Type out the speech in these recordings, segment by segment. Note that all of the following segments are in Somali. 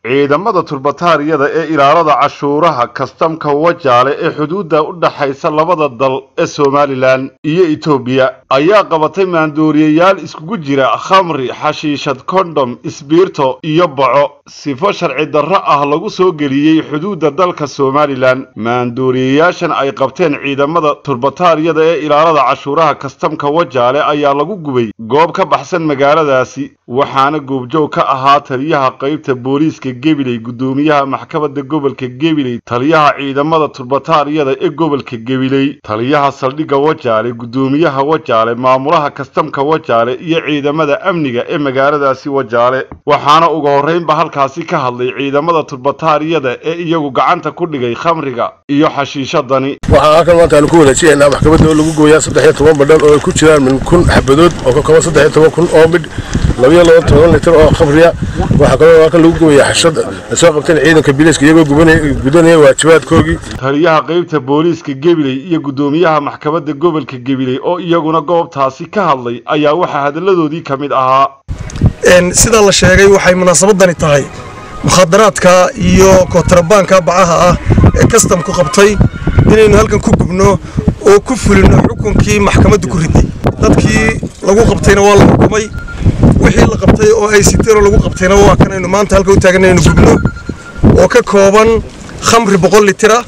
ciidamada turbataariyada ee ilaalada cashuuraha kastamka wajaale ee xuduudda u dhaxaysa labada dal ee somalilan iyo etoobiya ayaa qabatay maandooriyayaal iskugu jira khamri xashiishad kondhom isbiirto iyo boco sifo sharci darro ah lagu soo geliyey xuduudda dalka somalilan maandooriyayaashan ay qabteen ciidamada turbataariyada ee ilaalada cashuuraha kastamka wajaale ayaa lagu gubay goob ka baxsan magaaladaasi waxaana goobjoog ka ahaa taliyaha qaybta booliiska gebiley guddoomiyaha maxkamadda gobolka gebiley taliyaha ciidamada turbataariyada ee gobolka gebiley taliyaha saldhigga wajaale guddoomiyaha wajaale maamulaha kastamka wajaale iyo ciidamada amniga ee magaaladaasi wajaale waxaana ugu horraynba halkaasi ka hadlay ciidamada turbataariyada ee iyagu gacanta ku dhigay khamriga iyo xashiishadani waxaa halkan maanta aanu ku wanaajinaynaa maxkamadda oo lagu gooyaa saddex iyo toban badhan oo ay ku jiraan min kun xabadood oo ka kooban saddex iyo toban kun oo midh labiyo laba toban litir oo khamriya waxaa kaloo halkan lagu gooyaa xashad ay soo qabteen ciidanka biliiska iyagoo gudanaya waajibaadkoogii taliyaha qaybta booliiska gebiley iyo guddoomiyaha maxkamadda gobolka gebiley oo iyaguna goobtaasi ka hadlay ayaa waxaa hadalladoodii ka mid ahaa sidaa la sheegay waxay munaasabadani tahay mukhadaraadka iyo kootrabaanka bacaha ah ee kastamku qabtay inaynu halkan ku gubno oo ku fulino xukunkii maxkamaddu ku riday dadkii lagu qabtayna waa la xukumay wixii la qabtay oo ay siteenoo lagu qabtayna waa kanaynu maanta halka u taagan inaynu gubno oo ka kooban khamri boqol litira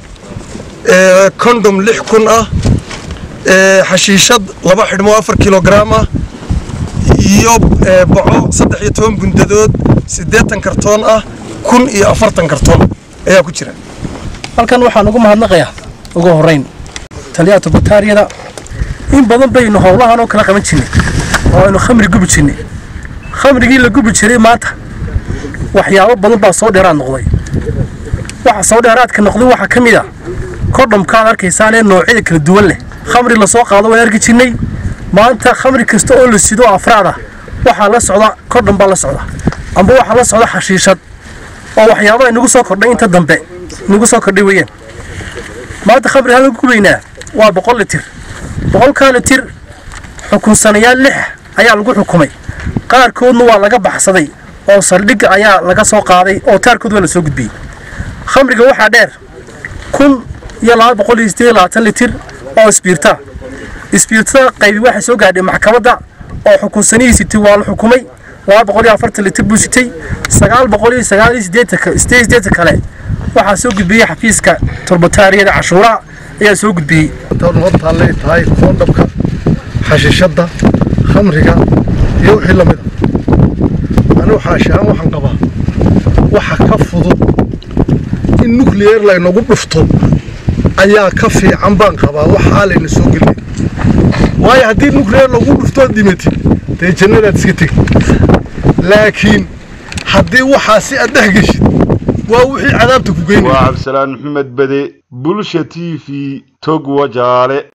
kondhom lix kun ah xashiishad laba xidhmo afar kilograam ah iyo boco saddex iyo toban bundadood siddeetan kartoon ah kun iyo afartan kartoon ayaa ku jira halkan waxaan ugu mahadnaqayaa ugu horrayn taliyaha turbataariyada in badan baynu howlahan oo kala qaban jirnay oo aynu khamri gubi jirnay khamrigii la gubi jiray maanta waxyaabo badan baa soo dheeraad noqday waxa soo dheeraadka noqday waxaa ka mid a kodhamkaad arkaysaan ee noocyada kala duwan leh khamri lasoo qaado waan arki jirnay maanta khamri kasta oo la sido afraad ah waxaa la socda kodham baa la socda amba waxaa la socda xashiishad oo waxyaabaha inagu soo kordhay inta dambe inagu soo kordhay weeyaan maanta khamri halkan gubaynaa waa boqol litir boqolkaa litir xukunsanayaal lix ayaa lagu xukumay qaarkoodna waa laga baxsaday oo saldhigga ayaa laga soo qaaday oo taarkood waa la soo gudbiyey khamriga waxaa dheer kun iyo laba boqol iyo siddeed labaatan litir oo isbiirta isbiirtada qaybi waxay soo gaadhay maxkamadda oo xukunsanihi sitay waa la xukumay laba boqol iyo afartan litir buu sitay sagaal boqol iyo sagaal iyo siddeetan siddeed siddeetan kale waxaa soo gudbiyey xafiiska turbataariyada cashuuraha ayaa soo gudbiyey hortaallay tahay koondhabka xashiishadda khamriga iyo wixii la mid a anigu xaashaan waxaan qabaa waxa ka fudud in nucleer laynagu dhufto ayaa ka fiican baan qabaa waxaa layna soo gelin waayo haddii nucleer lagu dhuftood dhimatid dee jannadaad iska tegi laakiin haddii waxaa si aad dhex geshid waa wixii cadaabta ku geynaya waa cabdisalaan maxamed bade bulsha t v tog wajaale